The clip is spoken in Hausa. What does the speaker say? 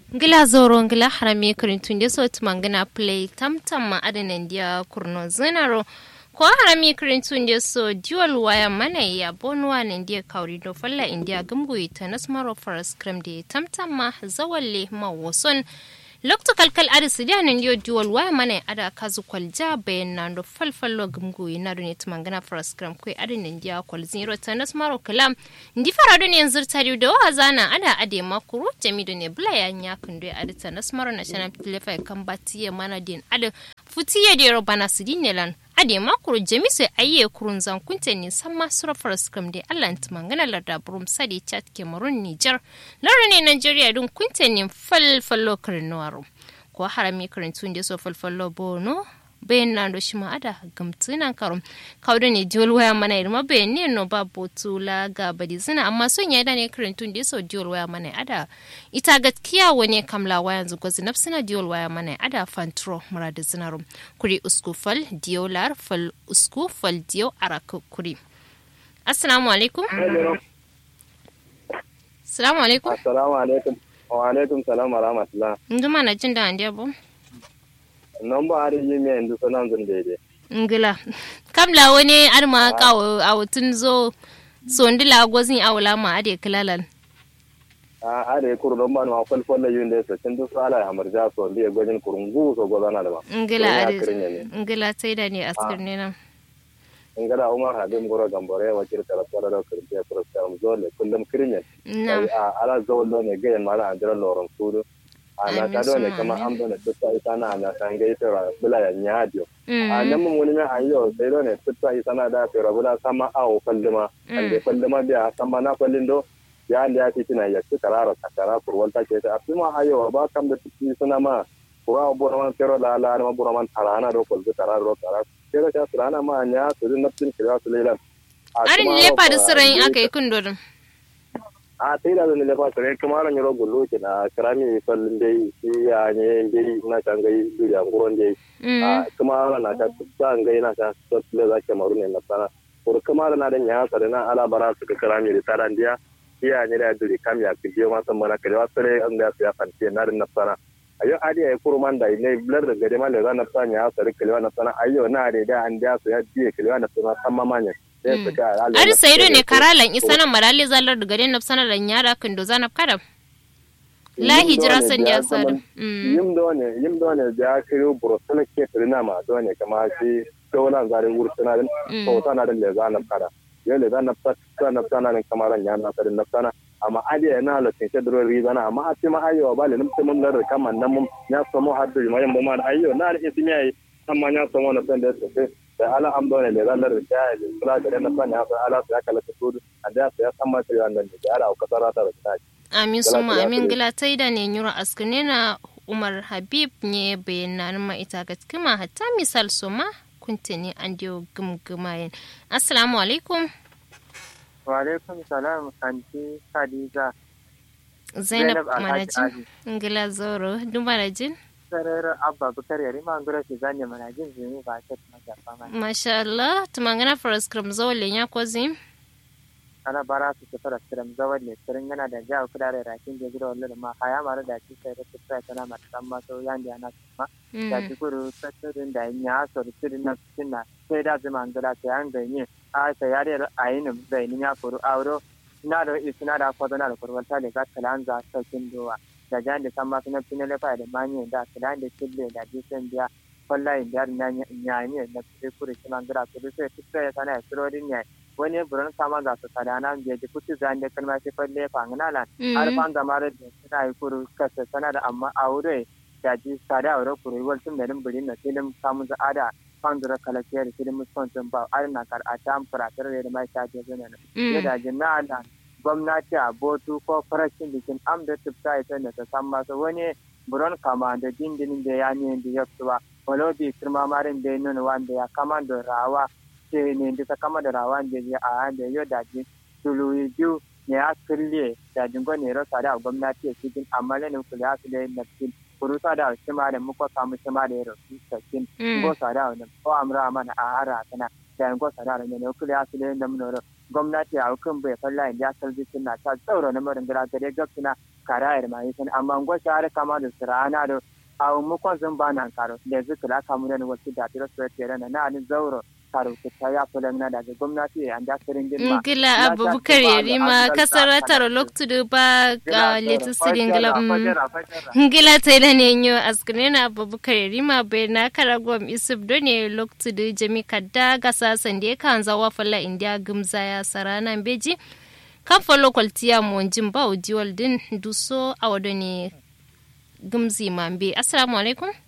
ngila zoro ngila harami kirintunde so tumangina play tamtam ma adanan dia kurno zinaro ko harami kirintunde so dual waya mana ya bonwa nan dia kauri do falla india gumguyi ta nasmaro faras kram de tamtam ma zawalle ma woson lokto kalkal ada sidianin yo dual waya mana ada kazu kwalja bayan na do falfallo gumguyi na do ne tumangina faras kram koi adanan dia kwal zero ta nasmaro kalam ndi fara do ne yanzu tari da wa zana ada ade makuru jami do ne bula ya nya kundo ada ta nasmaro na shana telefa kan batiye mana din ada futiye de ro bana sidine lan ade makuru jami sai ayye kurun zan kunte ni samma sura faras kram de Allah tumangana larda burum sadi chat kemarun Niger laro ne Nigeria dun kunte ni falfallo karnuwaro ko harami karantun da so falfallo bono bayan na do shima ada gamtunan karum kawda ne diol waya mana irma bayan ne no ba botula ga badi suna amma son ya da ne karantun da so diol waya mana ada ita gaskiya wani kamla waya yanzu gwazi nafsina diol waya mana ada fantro murada zinarum kuri usku fal diolar fal usku fal dio araka kuri assalamu alaikum assalamu alaikum assalamu alaikum wa alaikum salam wa rahmatullah nduma na jin da andiya bo nan ba har yi mai yanzu sanan zun daidai. ngila kamla wani arma kawo a wutun zo sondila gwazin awula ma ade kilalan A are kuru don ba ma kwal kwal yun da sai duk sala ya marja so bi gwajin kurungu so gozana da ba. ngila Ya ade kirin ne. ngila sai da ne askar ne nan Ngada Umar Hadim goro gambore wa kir tara tara da kirin ya kuro ta zole kullum kirin ne. na A ala zole ne ga mara andira loron kudu. Ana Amin, ta do ne suma kama amin. an bane tutta ita na na kan ga ita bula ya nyadio. a Mm. nan mun wani mai ayo sai do ne tutta ita na da fera bula sama awo kalluma ande kalluma biya sama na kallin do ya ande ya titina ya ci karara takara kurwal ta ke ta afima ayo ba kam da titi suna ma kura bora man fero la la ma bora man tarana do kol karara do karara kero ta surana ma nya su din nafsin kira su lelan arin lefa da siran aka yi kundorin a sai da zan lefa su ne kuma ran yaro gullo ke na karami fallin dai shi ya ne dai na can gai duriya nguron dai a kuma na ta tsan gai na ta sosle za ke maru ne na sana kur kuma na da nya sa na ala bara su ka karami da taran dia iya ne da duri kam ya ke ma san mana kare wasu ne an da su ya fanti na da na sana ayo adi ay kurman da ne blar da gade ma le za na sana ya sa kalewa na sana ayo na da da an da su ya die kalewa na sana san mamanya sai su ka ala ar sai do ne karalan isa nan marali zallar da gare na sana lan yara kundo zanab kada la hijira san ya sada Mm. yim do ne yim do ne da kiro burosana ke trina ma do ne kama shi dolan zare wursana din Mm. to tana da le zana kada yo le zana fata na sana ne kamaran ya na sadin na sana amma adi na la tin shedro rizana amma ati ma ayo ba le nim mun da kama nan mun ya samu haddu ma yamba ma ayo na da ismi ai amma ya samu na san da sai da ala am do ne le zana da ya kula da na sana ya ala ya kala ta tudu ada ya san ma sai wannan da ala ka sarata da ta amin Gala suma ta amin yafe. gila ta da ne nyura askane na umar habib ne bayanan ma ita ga kima hatta misal suma kunte ne an diyo gumgumayen assalamu alaikum Walaikum salam anti Khadija zainab Zainab Alhaji manajin ngila zoro duba da jin sarar abba bukar yari ma ngura shi zanye mana jin zuni ba ta mata fama masha Allah tumangana faras kram zawale nya kozi ana bara su ta fara siram zawar ne sirin yana da jawo kudare rakin da gida wallo ma haya mara da ci sai da tsaya tana mata san ma so yan da ana kuma da ci kuru tsatsirin da ya so sirin na sinna sai da zama ngura ta yan ganye a sai yare ayinin zainin ya kuru auro na da isna da kwazo na da kurwanta da ga kalanza saukin dowa da jan da san masu na finale fa da manye da kalan da kille da jisan biya wallahi da na nyanye na kure kure kiman gira kure sai fitta ya sana surodin ne wani buran kama za su kada na je ji kuti zan da kalma sai falle fa ngana lan har fan da mare da suna yi kuru kasa sana da amma aure da ji sada aure kure wal tun da rin burin na film kamun za ada fan da kala ke da film sponsor ba ar na kar a tam faratar da mai ta je zana ne da jinna da gwamnati a botu ko farashin bikin am da tufta ita da ta san masu wani buron kama da dindinin da ya ne da ya ba walobi kirma marin da ya nuna wanda ya kama da rawa ce ne da ta kama da rawa da ya a da yau da ji tulu biyu ne ya kirle da jingo ne rasa da gwamnati ya cikin amma lanin kula su da na cikin kurusa da shima da muka samu shima da ya rasu sakin ko sada wani ko amra mana a hara kana da yango sada ne ne kula su da na mun gwamnati a hukun bai falla inda ya kalbi suna ta tsauro na marin gara gare gab suna kara ya mai san amma ngo share kama da sirana da awu mu kon zan ba nan karo da zikira kamu da wasu da tiro so tere na na ni zauro karo ta ya fulan na daga gwamnati an da sirin girma ngila abubakar yarima kasar taro loktu da ba ga letu sirin ngila ngila ta ila ne nyo askune na abubakar yarima bai na karagwam isuf do ne loktu da jami kadda ga sasan da kan zawa fala india gumza ya sarana beji kan falo kwaltiya mu jin ba ujiwal din duso a wado ne gumzi mambe assalamu alaikum